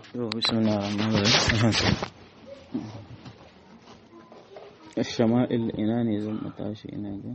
بسم الله الرحمن الرحيم الشمائل ina ne zan tashi ina ga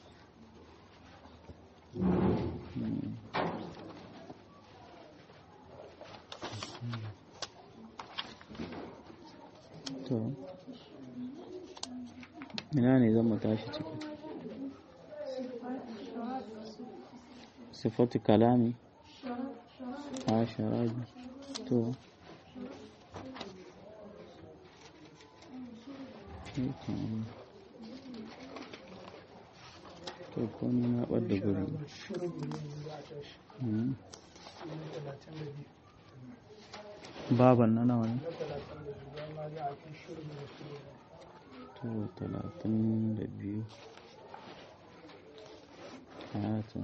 to ina ne zan tashi ciki sifatu kalami a sharabi to to ko ni na ɓadda guri baban na nawa ne to talatin da biyu hayatun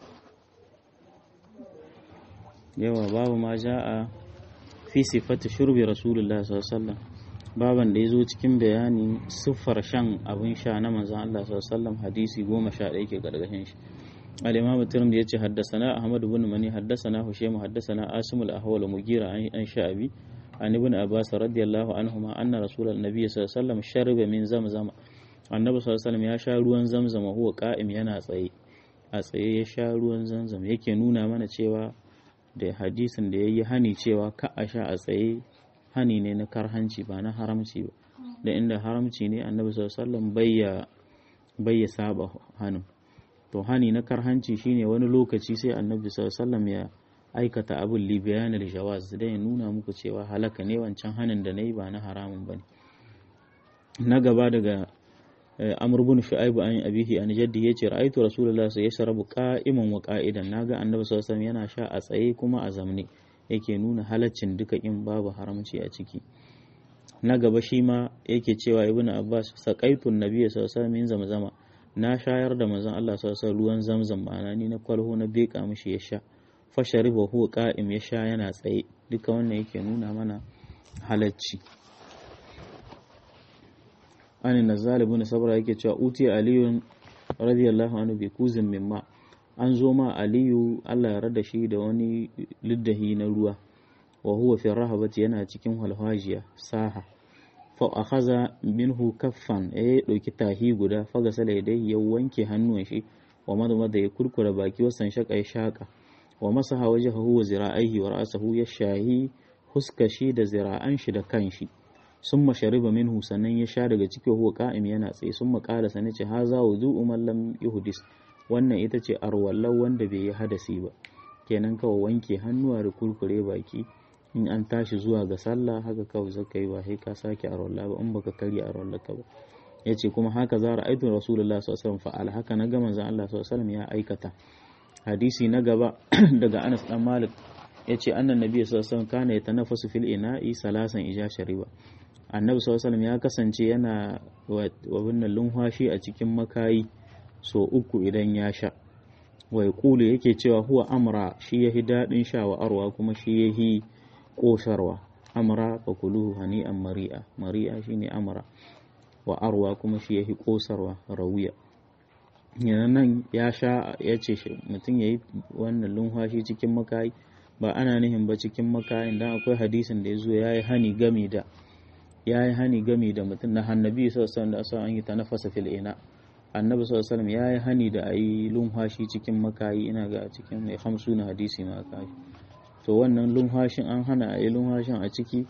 yawa babu ma ja'a fi sifati shurbi rasulullah sallallahu alaihi wasallam baban da ya zo cikin bayani siffar shan abin sha na manzon Allah sallallahu hadisi goma sha ɗaya ke gargashin shi al-imam tirmidhi yace haddathana ahmad ibn mani haddathana hushaym haddathana asim al-ahwal mugira an sha'abi an ibn abbas radiyallahu anhuma anna rasulul nabiy sallallahu alaihi wasallam shariba min zamzam annabi sallallahu alaihi ya sha ruwan zamzam huwa qa'im yana tsaye a tsaye ya sha ruwan zamzam yake nuna mana cewa da hadisin da yayi hani cewa ka a sha a tsaye hani ne na karhanci ba na haramci ba da inda haramci ne annabi sallallahu bayya bayya saba hanin to hani na karhanci shine wani lokaci sai annabi sallallahu ya aikata abin li bayanil jawaz da ya nuna muku cewa halaka ne wancan hanin da nayi ba na haramun bane na gaba daga amr bin shu'aib an abihi an jaddi yace ra'aytu rasulullahi sallallahu alaihi wasallam qa'iman wa qa'idan naga annabi sallallahu alaihi yana sha a tsaye kuma a zamne yake nuna halaccin duka in babu haramci a ciki na gaba shi ma yake cewa ibn abbas saqaitun nabiyyi sallallahu alaihi min zamzama na shayar da manzon Allah sallallahu alaihi ruwan zamzam ma'ana ni na kwalho na beka mishi ya sha fa shariba huwa qa'im ya sha yana tsaye duka wannan yake nuna mana halacci an nazal ibn sabra yake cewa uti aliyun radiyallahu anhu bi kuzin mimma an zo ma aliyu Allah ya rada shi da wani liddahi na ruwa wa huwa fi rahabati yana cikin walhajiya saha fa akhadha minhu kaffan ya dauki tahi guda fa gasala yadai ya wanke hannuwan shi wa madmada ya kurkura baki wasan shaka ya shaka wa masaha wajhahu wa zira'aihi wa ra'sahu ya shahi huskashi da zira'an shi da kanshi summa shariba minhu sannan ya sha daga cikin huwa qa'im yana tsaye summa qala sanace ce haza wudu'u man lam yuhdis wannan ita ce arwallar wanda bai yi hadasi ba kenan kawai wanke hannuwa da kurkure baki in an tashi zuwa ga sallah haka kawai zaka yi ba sai ka sake arwalla ba in baka karya arwallar ka ba yace kuma haka za ra'aytu rasulullah sallallahu alaihi wasallam fa'al haka na ga manzon Allah sallallahu alaihi wasallam ya aikata hadisi na gaba daga Anas dan Malik yace annan nabi sallallahu alaihi wasallam kana yatanaffasu fil ina'i salasan ija shariba annabi sallallahu alaihi wasallam ya kasance yana wa wannan lunwashi a cikin makayi so uku idan ya sha wai kulu yake cewa huwa amra shi yahi daɗin sha wa arwa kuma shi yahi ƙosarwa amra fa kuluhu hani'an mari'a mari'a shine amra wa arwa kuma shi yahi ƙosarwa rawiya yana nan ya sha ya ce mutum ya yi wannan lumfashi cikin makayi ba ana nihin ba cikin makayin dan akwai hadisin da ya zo ya yi hani gami da ya yi hani gami da mutum na hannabi sassan da asa an yi ta nafasa fil ina annabi sallallahu alaihi ya yi hani da a yi lumhashi cikin makayi ina ga cikin mai hamsu na hadisi ma kashi to wannan lumhashin an hana a yi lumhashin a ciki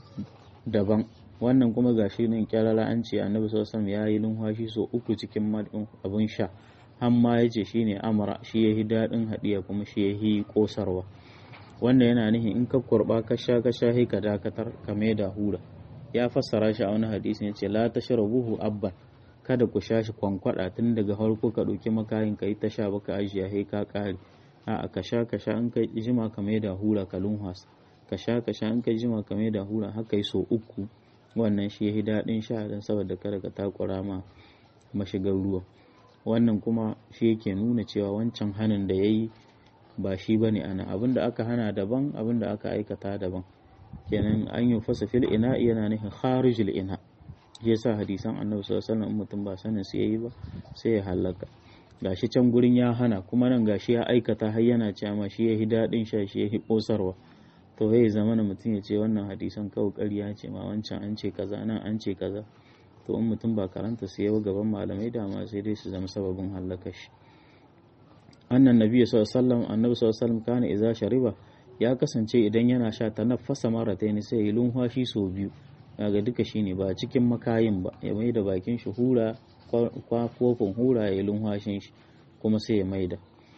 daban wannan kuma gashi nan kyarara an ce annabi sallallahu alaihi ya yi lumhashi so uku cikin abin sha hamma ya ce shine amara shi ya yi daɗin haɗiya kuma shi ya yi ƙosarwa wannan yana nihin in ka kurɓa ka sha ka sha ka dakatar ka mai da hura ya fassara shi a wani hadisi ya ce la tashrabuhu abban kada ku sha shi kwankwada tun daga farko ka ɗauki makayin ka yi ta sha baka ajiya sai ka ƙare a ka sha ka sha in ka jima ka mai da hura ka lunhas ka sha ka sha in ka jima ka mai da hura haka yi so uku wannan shi yahi daɗin sha don saboda kada ka takura ma mashigar ruwa wannan kuma shi yake nuna cewa wancan hanin da ya yi ba shi ba ne ana abin da aka hana daban abin da aka aikata daban kenan an yi fasa fil ina yana nufin kharijul ina ya sa hadisan annabi sallallahu alaihi wasallam mutum ba sanin su yayi ba sai ya halaka gashi can gurin ya hana kuma nan gashi ya aikata har yana cewa ma shi yahi dadin sha shi yahi kosarwa to ya zama na mutum ya ce wannan hadisan kawai ƙarya ce ma wancan an ce kaza nan an ce kaza to in mutum ba karanta su yawa gaban malamai dama sai dai su zama sababin hallaka shi annan nabi sallallahu alaihi wasallam annabi sallallahu alaihi wasallam kana idza shariba ya kasance idan yana sha ta nafasa marataini sai ya lumfashi sau biyu kaga duka shine ba cikin makayin ba ya mai da bakin shi hura kofin hura ya lumfashin shi kuma sai ya maida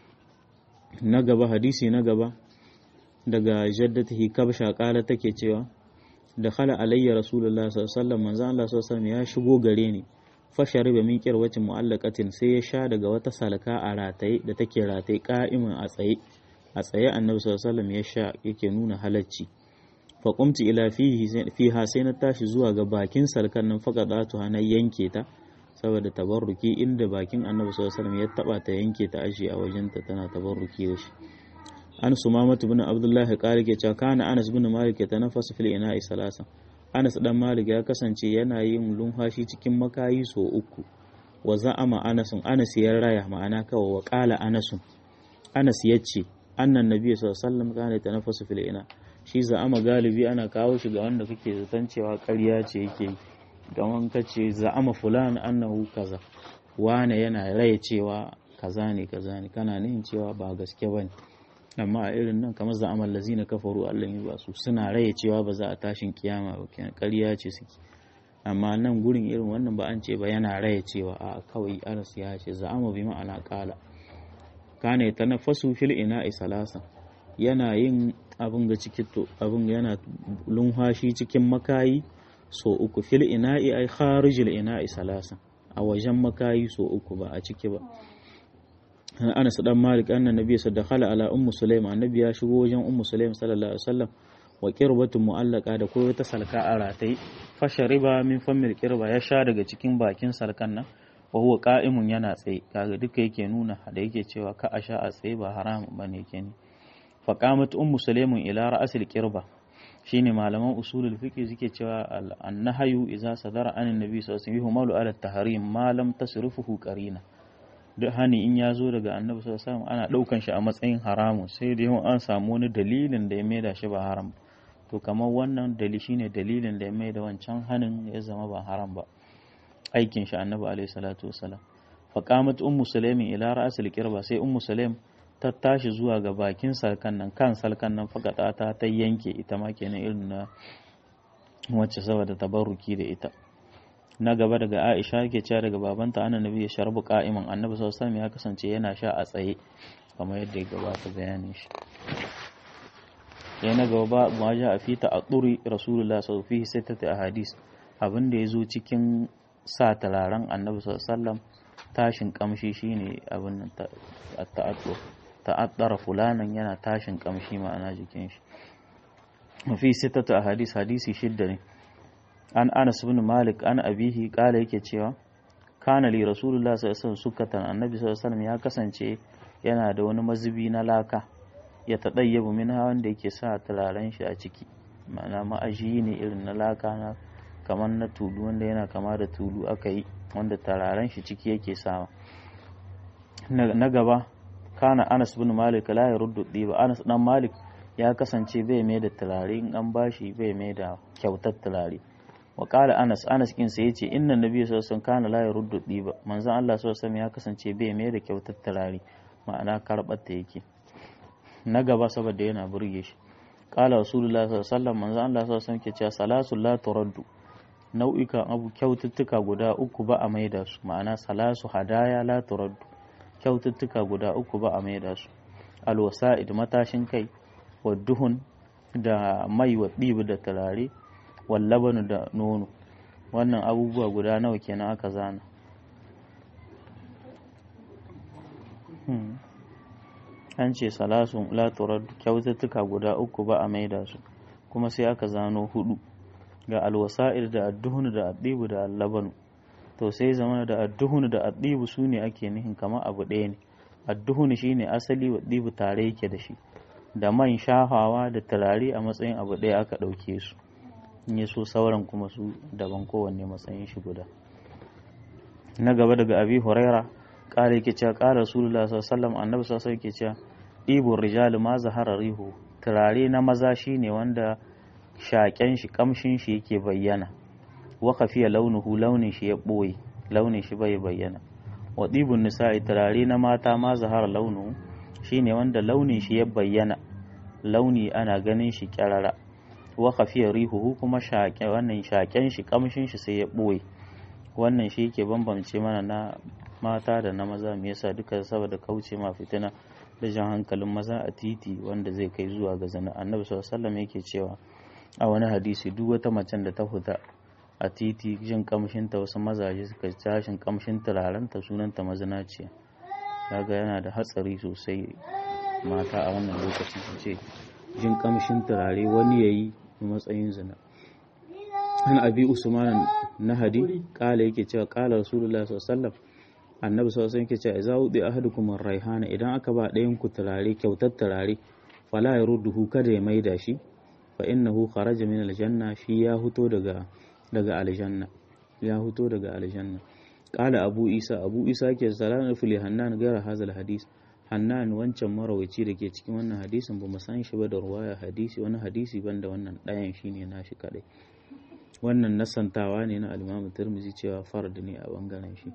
na gaba hadisi na gaba daga jaddatihi kabsha kala take cewa da khala alayya rasulullah sallallahu alaihi wasallam manzo Allah sallallahu alaihi ya shigo gare ni fa shariba min kirwatin mu'allaqatin sai ya sha daga wata salka a rataye da take rataye ka'imin a tsaye a tsaye annabi sallallahu alaihi wasallam ya sha yake nuna halacci fa qumti ila fihi fiha sai na tashi zuwa ga bakin salkan nan faqadatu na yanke ta saboda tabarruki inda bakin annabi sallallahu alaihi wasallam ya taba ta yanke ta ashi a wajenta tana tabarruki da shi an sumamatu bin abdullahi qali ke cewa kana anas bin malik ya tanaffasu fil ina'i salasa anas dan malik ya kasance yana yin lumfashi cikin makayi so uku wa za'ama anasun anas ya raya ma'ana kawai wa qala anasun anas yace annan nabi sallallahu alaihi wasallam kana tanaffasu fil ina shi za'ama galibi ana kawo shi ga wanda kake zaton cewa ƙarya ce yake yi don wanka ce za'ama fulan annahu kaza wane yana raya cewa kaza ne kaza ne kana nihin cewa ba gaske bane amma a irin nan kamar za'amal lazina kafaru Allah yi ba su suna raya cewa ba za a tashin kiyama ba kenan ƙarya ce suke amma nan gurin irin wannan ba an ce ba yana raya cewa a kawai anas ya ce za'ama bi ma'ana qala kana yatanaffasu fil ina'i salasa yana yin abin ga cikin to abin yana lunhashi cikin makayi so uku fil ina'i ai kharijil ina'i salasa a wajen makayi so uku ba a ciki ba Anas dan Malik annan nabi sallallahu ala ummu Sulaim annabi ya shigo wajen ummu Sulaim sallallahu alaihi wasallam wa qirbatun mu'allaqa da koyo ta salka a ratai fa shariba min fammil qirba ya sha daga cikin bakin salkan nan wa huwa qa'imun yana tsaye kaga duka yake nuna da yake cewa ka a sha a tsaye ba haram bane yake ne fa qamat ummu Sulaim ila ra'sil qirba shine malaman usulul fiqh suke cewa an-nahyu idza sadara anin nabi sallallahu alaihi wasallam yuhmalu ala tahrim ma lam tasrifuhu qarina duk hani in ya zo daga annabi sallallahu alaihi wasallam ana daukan shi a matsayin haramun sai da yawan an samu wani dalilin da ya maida shi ba haram to kamar wannan dalili shine dalilin da ya maida wancan hanin ya zama ba haram ba aikin shi annabi alaihi salatu wasallam fa qamat ummu sulaimin ila ra'sil qirba sai ummu sulaim ta tashi zuwa ga bakin salkan nan kan salkan nan fakata ta ta yanke ita ma kenan irin na wacce saboda tabarruki da ita na gaba daga Aisha yake cewa daga babanta ana nabi ya sharbu qa'iman annabi sallallahu alaihi wasallam ya kasance yana sha a tsaye kamar yadda ya gabata bayanin shi ya na gaba ma ja a fita a tsuri rasulullah sallallahu alaihi wasallam sai ahadis abin da ya zo cikin sa talaren annabi sallallahu alaihi wasallam tashin kamshi shine abin nan ta'addu ta'addara fulanan yana tashin kamshi ma'ana jikin shi fi sittatu ahadis hadisi shidda ne an Anas bin Malik an abihi kala yake cewa kana li rasulullah sallallahu alaihi wasallam sukatan annabi sallallahu alaihi wasallam ya kasance yana da wani mazubi na laka ya tadayyabu min wanda yake sa turaren shi a ciki ma'ana ma'aji ne irin na laka na kamar na tulu wanda yana kama da tulu aka yi wanda turaren shi ciki yake sawa na gaba kana Anas bin Malik la yaruddu diba Anas dan Malik ya kasance bai mai da turare in an bashi bai mai da kyautar turare wa qala Anas Anas kin sai yace inna nabiy sallallahu alaihi wasallam kana la yaruddu diba manzon Allah sallallahu alaihi wasallam ya kasance bai mai da kyautar turare ma'ana karbar ta yake na gaba saboda yana burge shi qala rasulullah sallallahu alaihi wasallam manzon Allah sallallahu alaihi wasallam ke cewa salatu la turaddu nau'ikan abu kyaututtuka guda uku ba a maida su ma'ana salasu hadaya la turaddu kyaututtuka guda uku ba a maida su alwasa'id matashin kai wa duhun da mai wa ɗibi da turare wallabanu da nono wannan abubuwa guda nawa kenan aka zana an ce salasun laturar kyaututtuka guda uku ba a maida su kuma sai aka zano hudu ga alwasa'ir da adduhun da addibu da allabanu to sai zama da adduhun da addibu su ne ake nihin kamar abu ɗaya ne adduhun shi ne asali wa ɗibu tare yake da shi da man shafawa da turare a matsayin abu ɗaya aka ɗauke su in ya so sauran kuma su daban kowanne matsayin shi guda na gaba daga abi huraira ƙara yake cewa ƙara rasulullah sallallahu alaihi wasallam annabi sallallahu alaihi yake cewa ɗibun rijali ma zahara rihu turare na maza shine wanda shaƙen shi kamshin shi yake bayyana wa kafiya launuhu launin shi ya ɓoye launin shi bai bayyana wa ɗibun nisa'i turare na mata ma zahara launuhu shine wanda launin shi ya bayyana launi ana ganin shi kyarara wa kafiya rihuhu kuma shaƙe wannan shaƙen shi kamshin shi sai ya ɓoye wannan shi yake bambance mana na mata da na maza me yasa duka saboda kauce ma fitina da jan hankalin maza a titi wanda zai kai zuwa ga zina annabi sallallahu alaihi yake cewa a wani hadisi duk wata macen da ta fita a titi jin kamshin ta wasu mazaje suka tashin kamshin turaren ta sunanta mazinaciya kaga yana da hatsari sosai mata a wannan lokaci su ce jin kamshin turare wani yayi matsayin zina an abi usman nahadi kala yake cewa kala rasulullahi sallallahu alaihi wasallam annabi sallallahu alaihi wasallam yake cewa idza wudi ahadukum ar-raihana idan aka ba ɗayan ku turare kyautar turare fala yarudduhu kada ya maida shi fa innahu kharaja min aljanna shi ya huto daga daga aljanna ya huto daga aljanna qala abu isa abu isa ke salatu fil hannan gara hazal hadis hannan wancan marawaci da ke cikin wannan hadisin ba mu san shi ba da ruwaya hadisi wani hadisi banda wannan ɗayan shine nashi kadai wannan nasantawa ne na al-Imam Tirmidhi cewa fard ne a bangaren shi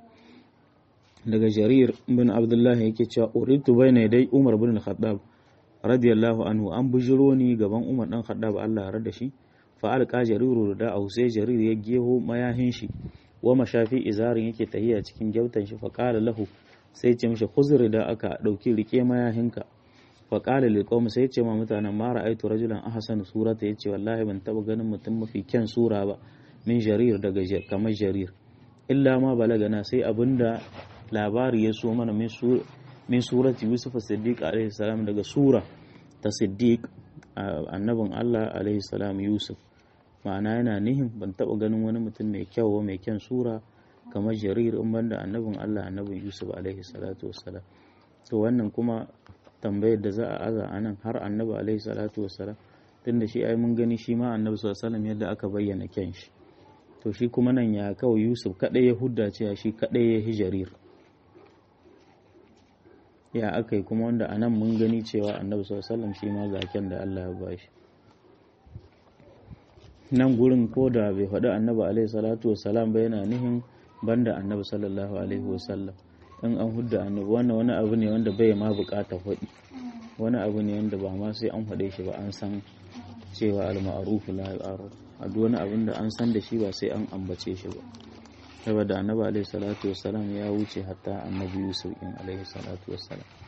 daga Jarir bin Abdullah yake cewa uritu bayna dai Umar bin Al-Khattab radiyallahu anhu an bujiro ni gaban Umar dan Khattab Allah ya rada shi fa alqa Jariru da au sai Jarir ya geho mayahin shi wa mashafi izarin yake tahiya cikin gyautan shi fa qala lahu sai ce mishi khuzri da aka dauki rike mayahinka fa qala lil qawm sai ce ma mutanen ma ra'aytu rajulan ahsana surata yace wallahi ban taba ganin mutum mafi kyan sura ba min Jarir daga kamar Jarir illa ma balagana sai abinda labari ya so mana min surati Yusuf Siddiq alaihi salam daga sura ta Siddiq annabin Allah alaihi salam Yusuf ma'ana yana nihin ban taɓa ganin wani mutum mai kyau mai kyan sura kamar jarir in banda annabin Allah annabin Yusuf alaihi salatu wassalam to wannan kuma tambayar da za a aza a nan har annabi alaihi salatu wassalam tunda shi ai mun gani shi ma annabi sallallahu alaihi wasallam yadda aka bayyana kyan shi to shi kuma nan ya kawai Yusuf kadai ya hudda cewa shi kadai ya hijarir ya aka yi kuma wanda anan mun gani cewa annabi sallallahu shi ma zaken da Allah ya bashi nan gurin ko da bai faɗi annabi alaihi salatu wasalam ba yana nihin banda annabi sallallahu alaihi wasallam in an hudda annabi wannan wani abu ne wanda bai ma bukata faɗi wani abu ne wanda ba ma sai an faɗe shi ba an san cewa al-ma'ruf la yu'arraf a duk wani abin da an san da shi ba sai an ambace shi ba saboda annabi alaihi salatu wasalam ya wuce hatta annabi yusuf in alaihi salatu wasalam